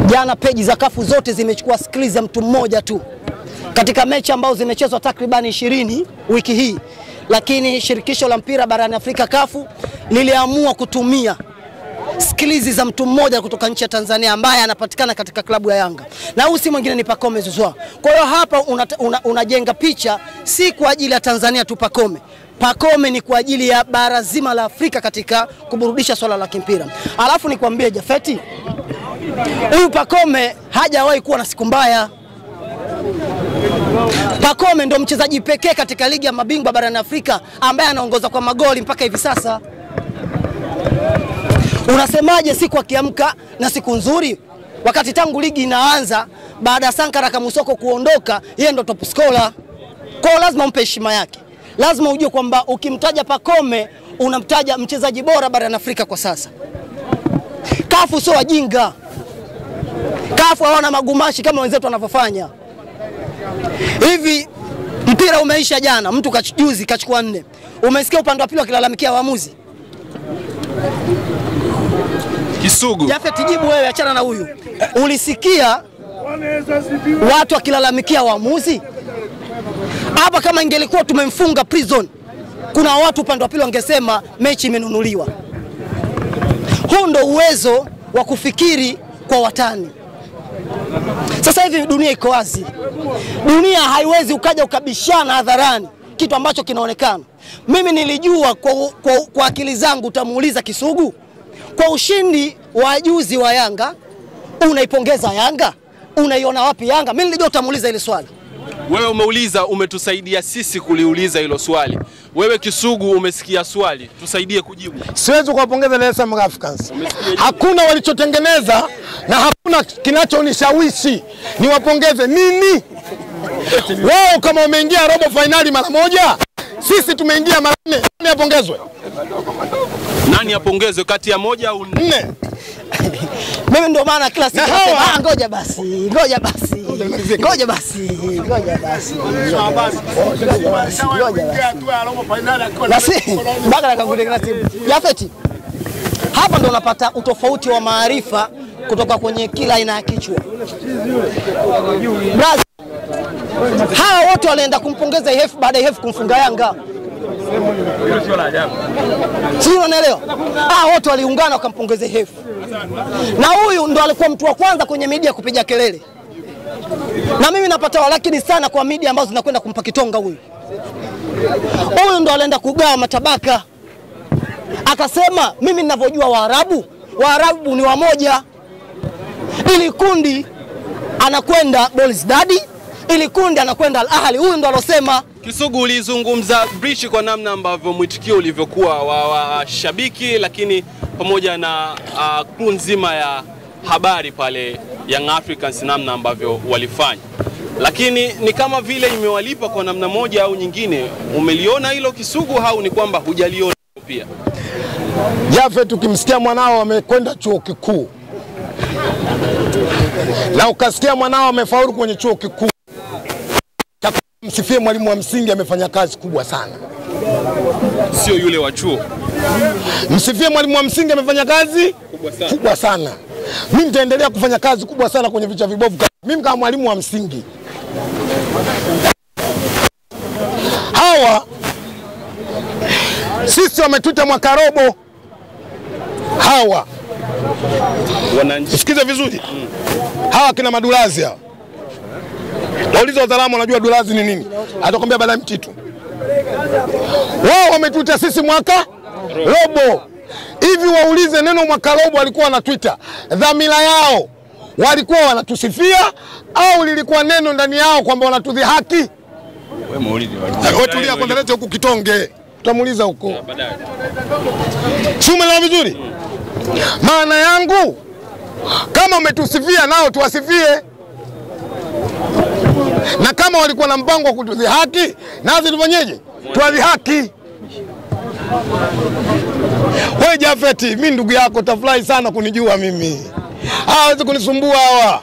Jana peji za kafu zote zimechukua skili za mtu mmoja tu katika mechi ambazo zimechezwa takribani ishirini wiki hii, lakini shirikisho la mpira barani Afrika kafu liliamua kutumia skilizi za mtu mmoja kutoka nchi ya Tanzania ambaye anapatikana katika klabu ya Yanga na huyu si mwingine ni Pacome Zouzoua. Kwa hiyo hapa unajenga una, una picha si kwa ajili ya Tanzania tu Pacome. Pacome ni kwa ajili ya bara zima la Afrika katika kuburudisha swala la kimpira. Alafu nikwambie Jafeti, huyu Pacome hajawahi kuwa na siku mbaya. Pacome ndo mchezaji pekee katika ligi ya mabingwa barani Afrika ambaye anaongoza kwa magoli mpaka hivi sasa. Unasemaje siku akiamka na siku nzuri, wakati tangu ligi inaanza baada ya Sankara Kamusoko kuondoka, yeye ndo top scorer. Kwa hiyo lazima umpe heshima yake, lazima ujue kwamba ukimtaja Pacome unamtaja mchezaji bora barani Afrika kwa sasa. Kafu sio wajinga, kafu hawana magumashi kama wenzetu wanavyofanya hivi. Mpira umeisha jana, mtu juzi kachukua nne. Umesikia upande wa pili wakilalamikia waamuzi Kisugu. Jafet, jibu wewe, achana na huyu. Ulisikia watu wakilalamikia waamuzi hapa? Kama ingelikuwa tumemfunga prison, kuna watu upande wa pili wangesema mechi imenunuliwa. Huu ndo uwezo wa kufikiri kwa watani. Sasa hivi dunia iko wazi, dunia haiwezi ukaja ukabishana hadharani kitu ambacho kinaonekana. Mimi nilijua kwa, kwa, kwa akili zangu, utamuuliza Kisugu kwa ushindi wa juzi wa Yanga, unaipongeza Yanga? Unaiona wapi Yanga? Mimi nilijua utamuuliza ile swali. Wewe umeuliza, umetusaidia sisi kuliuliza hilo swali. Wewe Kisugu umesikia swali, tusaidie kujibu. Siwezi kuwapongeza Dar es Salaam Africans, hakuna walichotengeneza na hakuna kinachonishawishi niwapongeze nini. Wao kama wameingia robo fainali mara moja, sisi tumeingia mara nne, nani apongezwe? Nani apongezwe kati ya moja au nne? Nne. Mimi ndio maana kila siku Na hawa- nasema, "Ah, ngoja basi, ngoja basi, ngoja basi, ngoja basi, ngoja basi, ngoja basi, ngoja basi." Basi mpaka nakakutengeneza timu. Jafeti, hapa ndo unapata utofauti wa maarifa kutoka kwenye kila aina ya kichwa. Brazi, hawa wote walienda kumpongeza IHF baada ya IHF kumfunga Yanga. Sijui unanielewa? Ah, wote waliungana wakampongeza IHF. Na huyu ndo alikuwa mtu wa kwanza kwenye media kupiga kelele. Na mimi napata walakini sana kwa media ambazo zinakwenda kumpa kitonga huyu. Huyu ndo alienda kugawa matabaka. Akasema mimi ninavyojua Waarabu, Waarabu ni wamoja. Ili kundi anakwenda Belouizdad, ili kundi anakwenda Al Ahly. Huyu ndo alosema Kisugu, ulizungumza Brichi kwa namna ambavyo mwitikio ulivyokuwa wa washabiki, lakini pamoja na uh, crew nzima ya habari pale Young Africans, namna ambavyo walifanya, lakini ni kama vile imewalipa kwa namna moja au nyingine. Umeliona hilo Kisugu, au ni kwamba hujaliona pia? Jafet, ukimsikia mwanao amekwenda chuo kikuu na ukasikia mwanao amefaulu kwenye chuo kikuu, msifie mwalimu wa msingi, amefanya kazi kubwa sana. Sio yule wa chuo Msifie mwalimu wa msingi, amefanya kazi kubwa sana. kubwa sana. Mimi nitaendelea kufanya kazi kubwa sana kwenye vichwa vibovu. Mimi kama mwalimu wa msingi, hawa sisi wametuita mwaka robo. Hawa Wananchi sikize vizuri, hawa kina madulazi hawa, wauliza wataalamu wanajua dulazi ni nini, atakwambia baada ya mtitu. Wao wametuita sisi mwaka robo hivi, waulize neno mwaka robo walikuwa wanatwita, dhamira yao walikuwa wanatusifia au lilikuwa neno ndani yao kwamba wanatudhihaki? Wewe tulia kwanza, lete huku kitonge, tutamuuliza huko. Si umeelewa vizuri? Maana yangu kama umetusifia nao tuwasifie, na kama walikuwa na mpango wa kutudhihaki nazi tufanyeje? Tuwadhihaki. Wewe Jafeti, mi ndugu yako, tafurahi sana kunijua mimi. Hawezi kunisumbua hawa.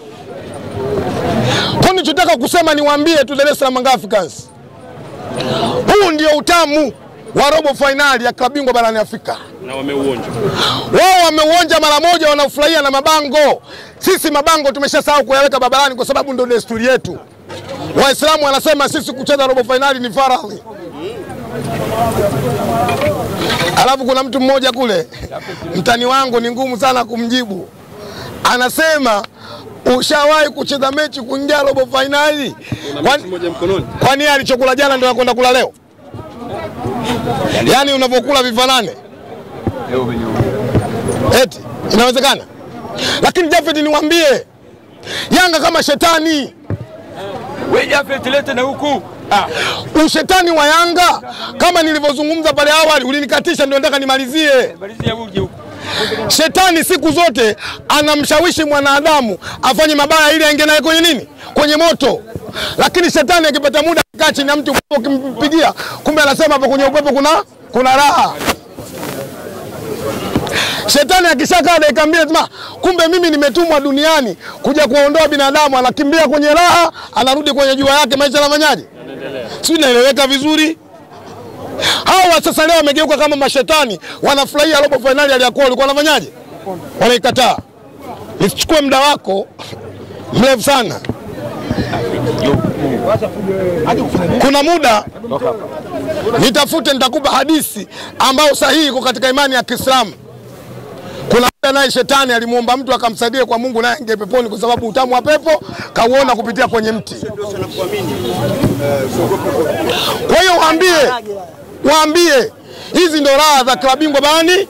Kwa nichotaka kusema niwaambie tu Dar es Salaam Young Africans, huu ndio utamu wa robo fainali ya klabu bingwa barani Afrika. na wameuonja. Wao wameuonja mara moja, wanafurahia na mabango. Sisi mabango tumeshasahau kuyaweka barabarani kwa sababu ndio desturi yetu. Waislamu wanasema sisi kucheza robo fainali ni faradhi. Alafu kuna mtu mmoja kule, mtani wangu ni ngumu sana kumjibu, anasema ushawahi kucheza mechi kuingia robo fainali? Kwani- Moja mkononi. Kwani yeye alichokula jana ndio anakwenda kula leo? Yaani unavyokula vifanane eti inawezekana? Lakini Jafet, niwaambie Yanga kama shetani, Wewe Jafet lete na huku. Ah, ushetani wa Yanga kama nilivyozungumza pale awali, ulinikatisha ndio nataka nimalizie. malizia uje huku. Shetani siku zote anamshawishi mwanadamu afanye mabaya ili aingie naye kwenye nini, kwenye moto. Lakini shetani akipata muda kaa chini ya mti ukimpigia, kumbe anasema hapo kwenye upepo kuna kuna raha. Shetani akishakaa dakika mbili anasema kumbe mimi nimetumwa duniani kuja kuwaondoa binadamu, anakimbia kwenye raha, anarudi kwenye jua yake, maisha yanafanyaje? Sijui naeleweka vizuri? Hawa sasa leo wamegeuka kama mashetani, wanafurahia robo fainali ya Aliyakuwa, walikuwa wanafanyaje? Wanaikataa. Isichukue muda wako mrefu sana. Kuna muda nitafute, nitakupa hadithi ambayo sahihi iko katika imani ya Kiislamu. Kuna muda naye shetani alimwomba mtu akamsaidia kwa Mungu, naye ingie peponi, kwa sababu utamu wa pepo kauona kupitia kwenye mti. Kwa hiyo waambie, waambie hizi ndo raha za klabu bingwa barani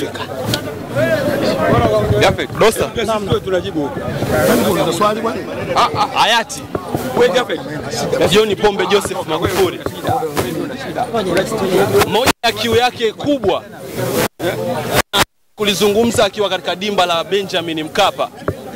Jafet. Dosta. Sisi tunajibu huku. Ah, ah, hayati Wewe Jafet. John Pombe Joseph Magufuli, moja ya kiu yake kubwa kulizungumza akiwa katika dimba la Benjamin Mkapa,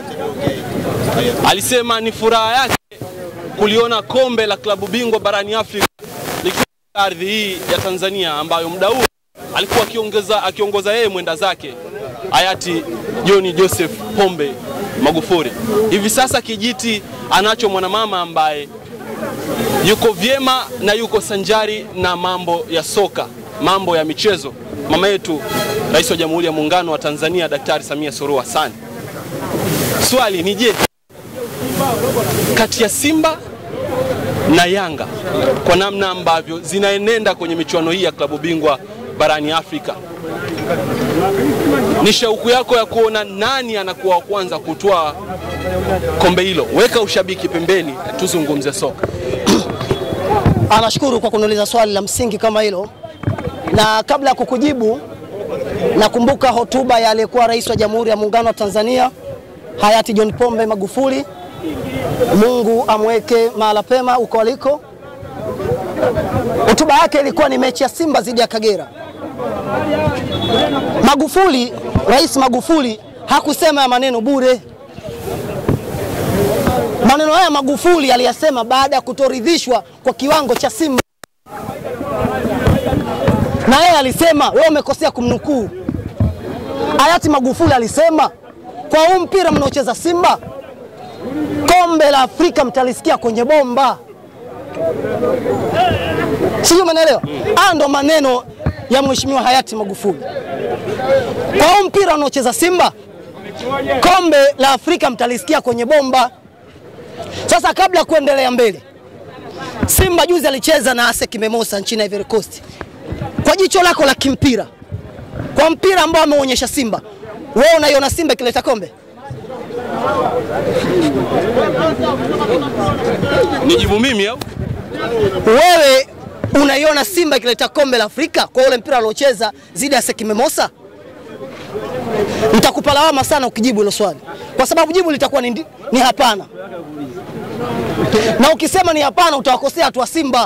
alisema ni furaha yake kuliona kombe la klabu bingwa barani Afrika likiwa katika ardhi hii ya Tanzania, ambayo muda huo alikuwa akiongeza akiongoza yeye mwenda zake hayati John Joseph Pombe Magufuli. Hivi sasa kijiti anacho mwanamama ambaye yuko vyema na yuko sanjari na mambo ya soka, mambo ya michezo, mama yetu Rais wa Jamhuri ya Muungano wa Tanzania Daktari Samia Suluhu Hassan. Swali ni je, kati ya Simba na Yanga kwa namna ambavyo zinaenenda kwenye michuano hii ya klabu bingwa barani Afrika, ni shauku yako ya kuona nani anakuwa wa kwanza kutwaa kombe hilo? Weka ushabiki pembeni, tuzungumze soka. Anashukuru kwa kuniuliza swali la msingi kama hilo, na kabla ya kukujibu, nakumbuka hotuba ya aliyekuwa rais wa Jamhuri ya Muungano wa Tanzania hayati John Pombe Magufuli, Mungu amweke mahala pema huko aliko. Hotuba yake ilikuwa ni mechi ya Simba dhidi ya Kagera. Magufuli, Rais Magufuli hakusema ya maneno bure. Maneno haya Magufuli aliyasema baada ya kutoridhishwa kwa kiwango cha Simba, na yeye alisema, wewe umekosea kumnukuu. Hayati Magufuli alisema, kwa huu mpira mnaocheza Simba, kombe la Afrika mtalisikia kwenye bomba. Sijui umeelewa? Haya ndo maneno ya mheshimiwa hayati Magufuli. Kwa huu mpira unaocheza Simba, kombe la Afrika mtalisikia kwenye bomba. Sasa kabla ya kuendelea mbele, Simba juzi alicheza na ASEC Mimosas nchini Ivory Coast. Kwa jicho lako la kimpira, kwa mpira ambao ameonyesha Simba, wewe unaiona Simba ikileta kombe? Nijibu mimi au? Wewe unaiona Simba ikileta kombe la Afrika kwa ule mpira aliocheza zidi ya ASEC Mimosas? Nitakupa lawama sana ukijibu hilo swali, kwa sababu jibu litakuwa ni, ndi- ni hapana, na ukisema ni hapana utawakosea watu wa Simba.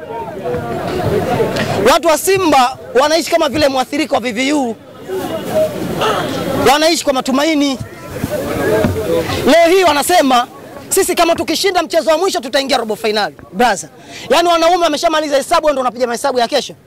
Watu wa Simba wanaishi kama vile mwathirika wa VVU, wanaishi kwa matumaini. Leo hii wanasema sisi kama tukishinda mchezo wa mwisho tutaingia robo fainali. Brother, yaani wanaume wameshamaliza hesabu, wewe ndio unapiga mahesabu ya kesho,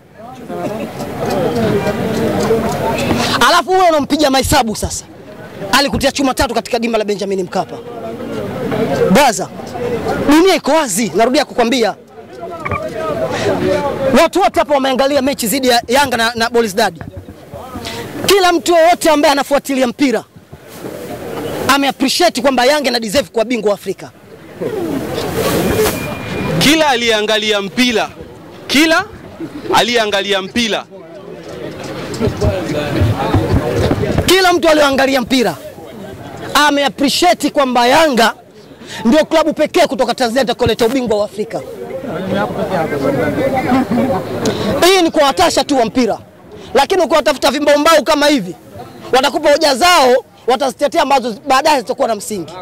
alafu wewe unampiga mahesabu sasa. Alikutia chuma tatu katika dimba la Benjamin Mkapa. Brother, dunia iko wazi, narudia kukwambia watu wote hapa wameangalia mechi dhidi ya Yanga na, na Borisdad. Kila mtu yoyote ambaye anafuatilia mpira ame appreciate kwamba Yanga na deserve kuwa bingwa wa Afrika. Kila aliyeangalia mpira, kila aliyeangalia mpira Kila mtu aliyoangalia mpira ame appreciate kwamba Yanga ndio klabu pekee kutoka Tanzania itakoleta ubingwa wa Afrika. Hii ni kuwatasha tu wa mpira, lakini ukiwatafuta vimbaombao kama hivi, watakupa hoja zao, watazitetea ambazo baadaye zitakuwa na msingi.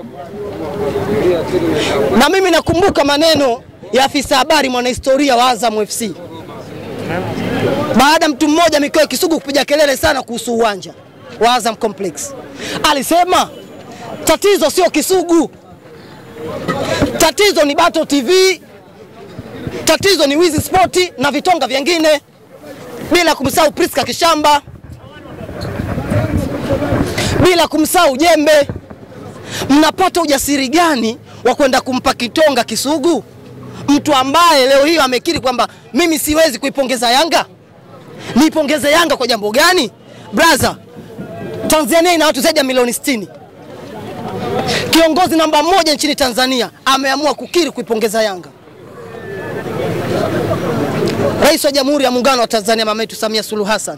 Na mimi nakumbuka maneno ya afisa habari mwanahistoria wa Azam FC baada ya mtu mmoja Mikoa Kisugu kupiga kelele sana kuhusu uwanja wa Azam Complex, alisema tatizo sio Kisugu, tatizo ni Bato TV, tatizo ni Wizi Sport na vitonga vyengine, bila kumsahau Priska Kishamba, bila kumsahau Jembe. Mnapata ujasiri gani wa kwenda kumpa kitonga Kisugu, mtu ambaye leo hii amekiri kwamba mimi siwezi kuipongeza Yanga? Niipongeze Yanga kwa jambo gani? Braza, Tanzania ina watu zaidi ya milioni 60. Kiongozi namba moja nchini Tanzania ameamua kukiri kuipongeza Yanga. Rais wa Jamhuri ya Muungano wa Tanzania mama yetu Samia Suluhu Hassan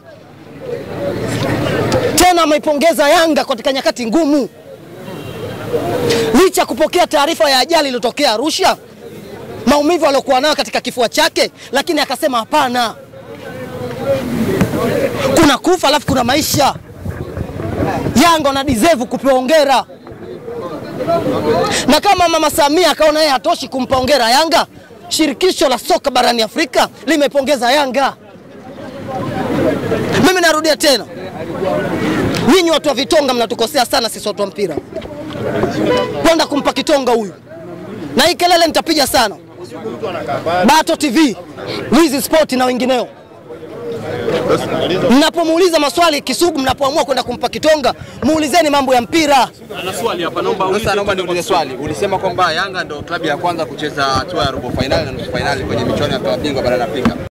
tena ameipongeza Yanga katika nyakati ngumu, licha ya kupokea taarifa ya ajali iliyotokea Arusha, maumivu aliyokuwa nayo katika kifua chake, lakini akasema hapana, kuna kufa alafu kuna maisha. Yanga wana deserve kupewa hongera, na kama mama Samia akaona yeye hatoshi kumpa hongera Yanga, shirikisho la soka barani Afrika limepongeza Yanga. Mimi narudia tena, nyinyi watu wa vitonga mnatukosea sana sisi watu wa mpira, kwenda kumpa kitonga huyu, na hii kelele nitapiga sana. Bato TV, Wizi Sport na wengineo Mnapomuuliza maswali Kisugu, mnapoamua kwenda kumpa kitonga, muulizeni mambo ya mpira. ana swali hapa, naomba Sasa uulize. naomba niulize swali. Ulisema kwamba Yanga ndio klabu ya kwanza kucheza hatua ya robo fainali na nusu fainali kwenye michuano ya klabu bingwa barani Afrika.